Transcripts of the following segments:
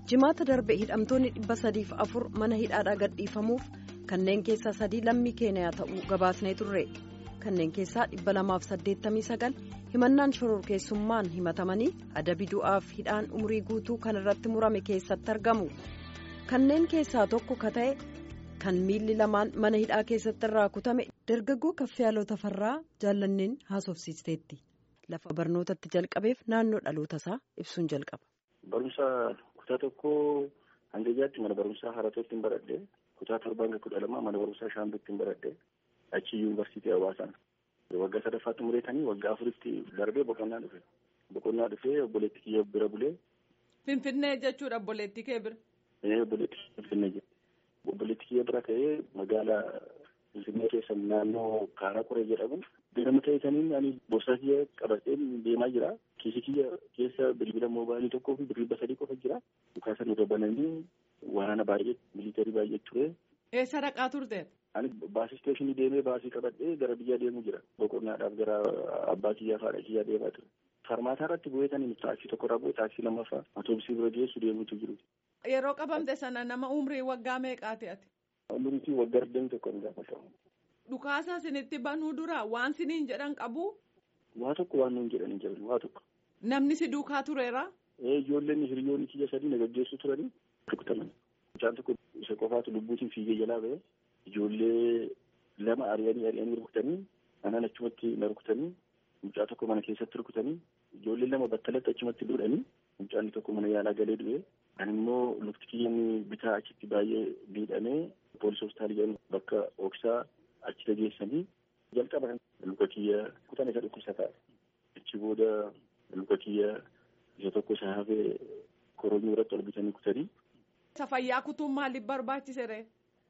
jimaata darbe hidhamtoonni dhibba sadiif afur mana hidhaadhaa gadhiifamuuf kanneen keessaa sadii lammii keeniyaa ta'uu gabaasnee turre kanneen keessaa dhibba lamaaf saddeettamii sagal himannaan shororkeessummaan himatamanii adabi du'aaf hidhaan umurii guutuu kan irratti murame keessatti argamu kanneen keessaa tokko ka ta'e kan miilli lamaan mana hidhaa keessatti irraa kutame dargaggoo kaffiyaaloo tafarraa jaallanneen haasofsiisteetti lafa barnootatti jalqabeef naannoo dhaloota isaa ibsuun jalqaba. Barumsa kutaa tokko hanga ijaatti mana barumsaa haratootti hin baradhe kutaa torbaan ga kudha lama mana barumsaa shaambitti hin baradhe achi yuunivarsiitii hawaasaan waggaa sadaffaatti mureetanii waggaa afuritti darbee boqonnaa dhufe boqonnaa dhufee obboleetti kiyya bira bulee. Finfinnee jechuudha obboleetti kee bira. Ee obboleetti Finfinnee jedhe obboleetti kiyya bira ka'ee magaalaa Finfinnee keessa naannoo Kaaraa Qoree jedhamu nama ta'etaniin ani boorsaa kiyya qabatee deemaa jira. Kiisii kiyya keessa bilbila moobaayilii tokkoo fi birrii sadii qofa jira. Dhukaasan irra bananii waraana baay'ee miliitarii baay'ee ture. Eessa dhaqaa turte? Ani baasii isteeshinii deemee baasii qabadhee gara biyyaa deemuu jira. Boqonnaadhaaf gara abbaa kiyyaa fi haadha kiyyaa deemaa ture. Farmaataa irratti bu'eetaniin taaksii tokko irraa bu'ee taaksii lammaffaa atoobisii bira geessu deemuutu jiru. Yeroo qabamte sana nama umrii waggaa meeqaati ati? Umriitii waggaa digdamii tokko ni gaafatamu. Dhukaasa isinitti banuu dura waan siniin jedhan qabu? Waa tokko waan nuun jedhanii jiran waa tokko. Namni si duukaa tureera? Ijoolleen hiriyoonni kiyya sadii na gaggeessu turanii rukutaman. Mucaan tokko isa qofaatu lubbuutiin fiigee jalaa ba'e ijoollee lama ari'anii ari'anii rukutanii anaan achumatti na rukutanii mucaa tokko mana keessatti rukutanii ijoollee lama battalatti achumatti duudhanii mucaan tokko mana yaalaa galee du'e. Ani immoo lukti kiyyaan bitaa achitti baay'ee miidhamee poolisii hospitaalii bakka ooksaa achi geessanii jalqaba luka kiyya kutan isa dhukkubsataa achi booda luka kiyya isa tokko isa hafee koronyoo irratti ol bitanii kutanii. Isa fayyaa kutuun maaliif barbaachise ree?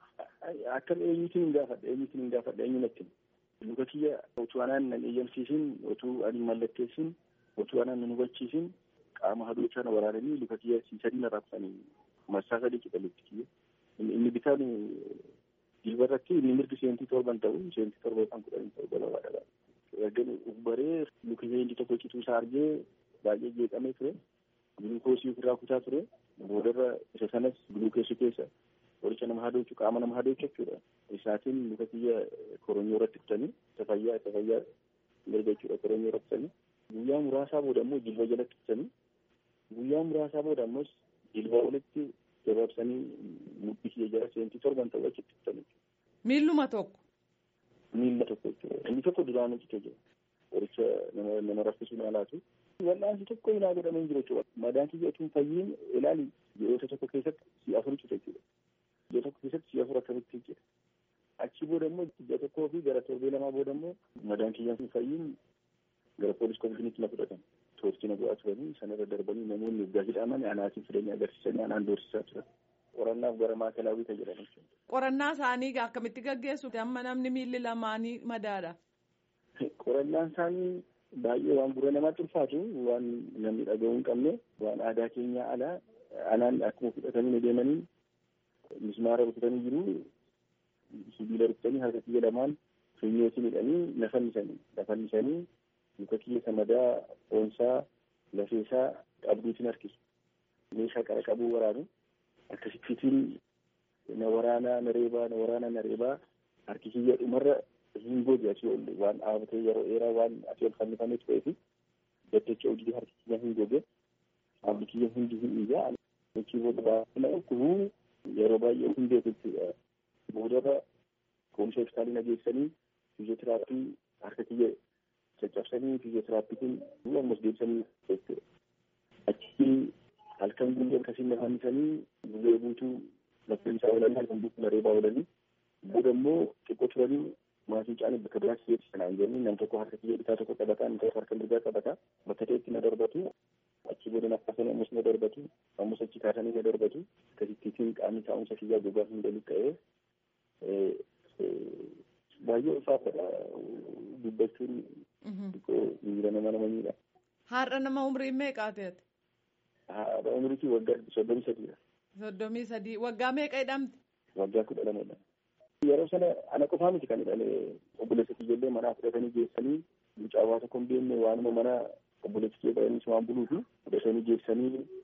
Akkam eenyuutiin hin gaafadha eenyuutiin hin gaafadha eenyu natti luka kiyya otuu anaan nan eeyyamsiisin otuu ani mallatteessin otuu anaan nan hubachiisin qaama haduu sana waraananii luka kiyya sadii narraa kutanii marsaa sadii qixa lukti kiyya inni bitaan Dilbarratti inni mirgi seentii torban ta'u seentii torba yookaan kudhanii ta'u gabaabadha. Ergan ubbaree lukiyyee inni tokko cituu isaa argee baay'ee jeeqamee ture. Gulukoosii ofirraa kutaa ture. Boodarra isa sanas gulukoosii keessa qoricha nama hadochu qaama nama hadochu jechuudha. Isaatiin luka kiyya koronyoo irratti kutanii isa fayyaa isa fayyaa mirga jechuudha koronyoo irratti kutanii. Guyyaa muraasaa booda immoo jilba jalatti kutanii. Guyyaa muraasaa booda ammas jilba walitti gabaabsanii mudhii kiyya jala seentii torban ta'u achitti kutanii. Miilluma tokko. Miilla tokko jechuudha. Inni tokko duraan hojjetee jira. Qoricha nama nama raffisuun alaatu. Wal'aansi tokko ilaa godhamee jiru jechuudha. Madaan kiyya utuu fayyiin ilaali ji'oota tokko keessatti si'a afur cita jechuudha. Ji'a tokko keessatti si'a afur akkamitti jira. Achi booda immoo ji'a tokkoo fi gara torbee lamaa booda immoo madaan kiyya fayyiin gara poolis komishiniitti na fudhatan. Toortii na bu'aa turanii sanarra darbanii namoonni waggaa hidhaman anaatiin fidanii agarsiisanii anaan doorsisaa turan. Qorannaaf gara maakalaawwii kan jedhan jechuudha. Qorannaa isaanii akkamitti gaggeessu amma namni miilli lamaanii madaadha. Qorannaan isaanii baay'ee waan gurra namaatti ulfaatu waan namni dhaga'uu hin qabne waan aadaa keenyaa alaa anaan akkuma fudhatanii deemanii mismaara rukutanii jiru sibiila rukutanii harka kiyya lamaan funyootiin hidhanii na fannisanii na fannisanii luka kiyya samadaa foonsaa lafeesaa qabduutiin harkisu meeshaa qara qabuu waraanu akkasittiin na waraanaa na reebaa na waraanaa na reebaa harki kiyya dhumarra hin goge asii ol waan dhaabatee yeroo dheeraa waan asii ol fannifamee turee fi daddacha hojii harki kiyya hin goge qaamni kiyya hundi hin iyyaa achi booda baay'ina dhukkubu yeroo baay'ee hin beeku jechuudha. Boodarra kunuunsa hospitaalii na geessanii fiiziyootiraappii harka kiyya caccabsanii fiiziyootiraappii ammas deebisanii jechuudha. Achi halkan guyyaa akkasiin na fannisanii guyyaa guutuu lafti isaa oolanii halkan guutuu na reebaa oolanii booda immoo xiqqoo turanii maatii caanii bakka biraatti geessu sanaan jenni nam tokko harka kiyya bitaa tokko qabataa inni tokko harka mirgaa qabataa bakka ta'etti na darbatu achi booda nafasanii ammas na darbatu ammas achi kaasanii na darbatu akkasittiin qaamni taa'umsa kiyyaa gogaa hin galu ta'ee baay'ee ulfaatadha dubbachuun miira nama nama miidha. Har'a nama umrii meeqaateeti? Haadha umriitii waggaa soddomii sadiidha. Soddomii sadii waggaa meeqa hidhamte? Waggaa kudha lamadha. Yeroo sana ana qofaa miti kan hidhame obboleessa kiyyaallee manaa fudhatanii geessanii mucaa waa tokko hin beekne waanuma mana obboleessi kee ba'anii waan buluufi fudhatanii geessanii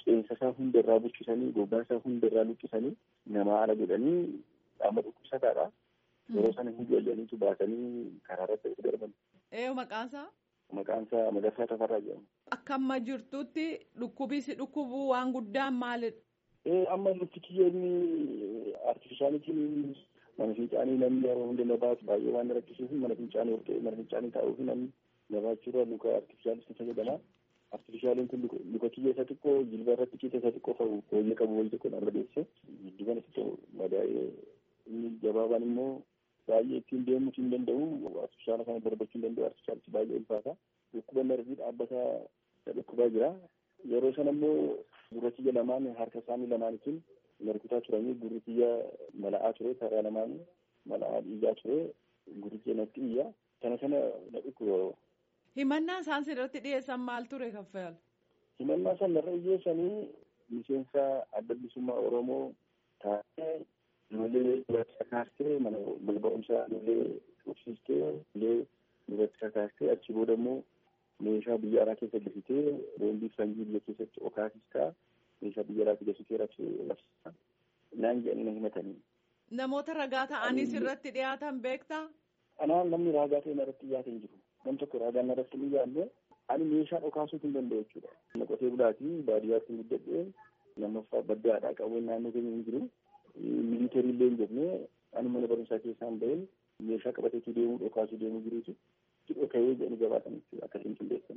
qeensa isaa hunda irraa buqqisanii gogaa isaa hunda irraa luqqisanii namaa ala godhanii qaama dhukkubsataadha. Yeroo sana hin ijoolleniitu baasanii karaa irratti itti darban. Ee maqaansaa? Maqaan isaa Magarsaa Tafarraa jedhama. Akka amma jirtutti dhukkubi si dhukkubuu waan guddaan maalidha? Ee amma lukti kiyyoonni artifishaalitiin mana fincaanii namni yeroo hunda na baatu baay'ee waan rakkisuuf mana fincaanii ol ta'e mana fincaanii taa'uuf namni na baachuudha luka artifishaalitti fayyadama. Artifishaaliin kun luka kiyya isa xiqqoo jilba irratti kiyya isa xiqqoo fa'u hooyyee qabu wayii tokko narra deesse gidduuban xiqqoo madaa'ee inni gabaabaan immoo baay'ee ittiin deemuu hin danda'u artifishaala kana darbachuu hin danda'u artifishaalichi baay'ee ulfaata. Dhukkuba narvii dhaabbataa dhukkubaa jira. Yeroo sana immoo gurra kiyya lamaan harka isaanii lamaanitiin narkutaa turanii gurri kiyya mala'aa ture karaa lamaan mala'aa dhiigaa ture gurri kiyya natti iyya kana kana na dhukkuba. Himannaan isaan sirratti dhiyeessan maal ture kaffayal? Himannaa isaan narra dhiyeessanii miseensa adda bilisummaa Oromoo taatee ijoollee duratti kakaastee mana barumsaa ijoollee dhufsiistee ijoollee duratti kakaastee achi booda immoo meeshaa biyya alaa keessa gasitee boombii sanjii biyya keessatti okaasistaa meeshaa biyya alaa gasitee rabsisaa naan jedhanii na himatanii. Namoota ragaa ta'anii sirratti dhiyaatan beektaa? Anaan namni ragaa ta'e narratti dhiyaate hin jiru. Nam tokko ragaan narratti hin dhiyaanne ani meeshaa dhokaasuu hin danda'u jechuudha. Nama qotee bulaatii baadiyyaatti guddadhee lammaffaa baddaadhaa qabuun naannoo keenya hin jiru. Miliitarii illee hin jennee ani mana barumsaa keessaan baheen meeshaa qabateetu deemuu dhokaasuu deemuu jiruutu. dhoka'ee jedhanii gabaatan jechuudha akkasiin qindeessan.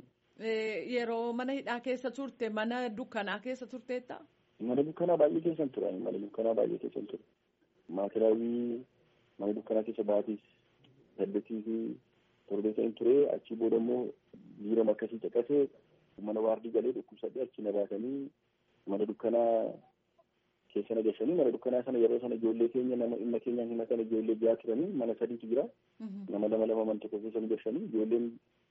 Yeroo mana hidhaa keessa turte mana dukkanaa keessa turteetta? Mana dukkanaa baay'ee keessan ture mana dukkanaa baay'ee keessan ture. Maatiraawii mana dukkanaa keessa baatis saddeetii fi torbeessa hin ture achi booda immoo jiirama akkasii caqasee mana waardii galee dhukkubsadhee achi na baasanii mana dukkanaa keessa na gashanii mana dukkanaa sana yeroo sana ijoollee keenya nama dhimma keenyaan himatan ijoollee ja'a turanii mana sadiitu jira. nama lama lama man tokko keessa gashanii ijoolleen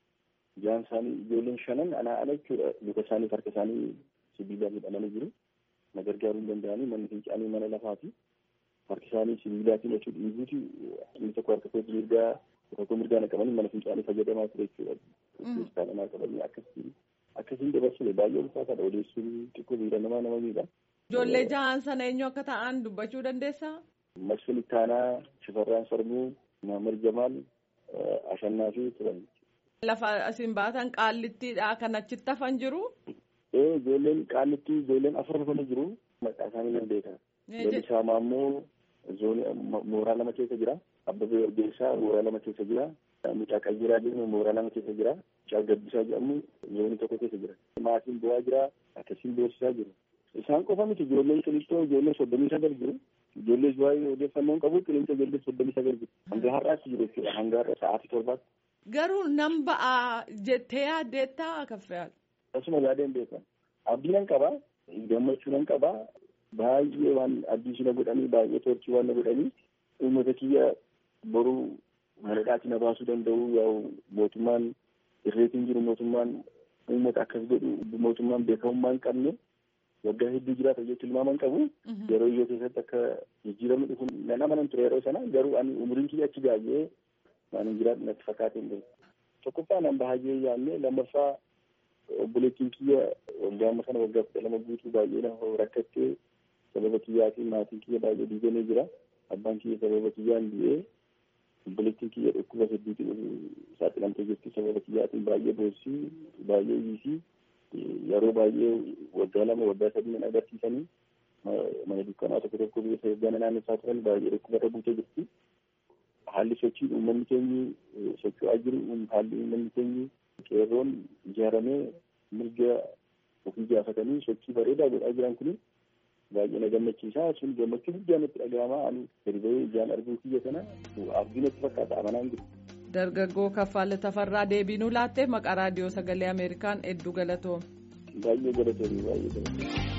jaan isaanii ijoolleen shanan anaa ala jechuudha luka isaanii harka isaanii sibiilaan hidhamanii jiru na gargaaruu hin danda'anii manni fincaanii mana lafaati harki isaanii sibiilaatiin achuu dhiiguuti inni tokko harka koo mirgaa tokko mirgaa naqamanii mana fincaanii fayyadamaa ture jechuudha keessaa namaa qabanii akkasiin akkasiin dabarsine baay'ee ulfaataadha odeessuun xiqqoo miidha namaa nama miidha. Ijoollee jahaan sana eenyu akka ta'an dubbachuu dandeessaa? Masfin Ittaanaa, Shifarraan Sarmuu, Maamar Jamaal ashannaa fi turan. Lafa isin baatan qaallittiidha kan achitti hafan jiru. Ee ijoolleen qaallitti ijoolleen afur hafanii jiru maqaa isaanii nan beeka. Lalisaa Maammoo zoonii mooraa lama keessa jira. Abbabee Orgeessaa mooraa lama keessa jira. Mucaa Qayyiraa jedhamu mooraa lama keessa jira. Mucaa Gabbisaa jedhamu zoonii tokko keessa jira. Maatiin bu'aa jira. Akkasiin beeksisaa jiru. Isaan qofa miti ijoolleen qilixxoo ijoollee soddomii sagal jiru. ijoollee waa'ee odeeffannoon qabu qilleensa ijoollee soddomii sagal jiru. Hanga har'aatti jiru jechuudha. Hanga har'a sa'aatii torbaatti. Garuu nan ba'aa jettee yaaddeettaa kaffayal. Akkasuma yaadeen beekan. Abdii nan qaba. Gammachuu nan qaba. Baay'ee waan abdii na godhanii baay'ee torchii waan na godhanii uummata kiyya boruu maladhaatti na baasuu danda'u yaa'u mootummaan irreetiin jiru mootummaan uummata akkas godhu mootummaan beekamummaa hin qabne waggaa hedduu jiraata jechuun tilmaaman qabu. Yeroo iyyoo keessatti akka jijjiiramni dhufu nan amanan ture yeroo sana garuu ani umriin kiyya achi baay'ee waan hin jiraadhu natti fakkaate hin beeku. Tokkoffaa nan bahaajee yaadne lammaffaa obboleettiin kiyya waggaa amma sana waggaa kudha lama guutuu baay'ee na rakkattee sababa kiyyaatiin maatiin kiyya baay'ee diigamee jira. Abbaan kiyya sababa kiyyaan du'ee obboleettiin kiyya dhukkuba hedduutiin saaxilamtee jirti sababa kiyyaatiin baay'ee boossii baay'ee hiisii yeroo baay'ee waggaa lama waggaa sadii mana agarsiisanii mana dukkanaa tokko tokko biyya sadarkaa naannessaa turan baay'ee dhukkubarra buutee jirti. Haalli sochii uummanni keenyi socho'aa jiru haalli uummanni keenyi qeerroon ijaaramee mirga ofii gaafatanii sochii bareedaa godhaa jiran kun baay'ee na gammachiisa sun gammachuu guddaa natti dhaga'ama ani gadi bahee ijaan arguu kiyya kana abdii natti fakkaata amanaan jiru. Dargaggoo Kaffaalee Tafarraa deebiinuu laattee maqaa raadiyoo sagalee Ameerikaan hedduu galatoome. Baay'ee galatoome baay'ee galatoome.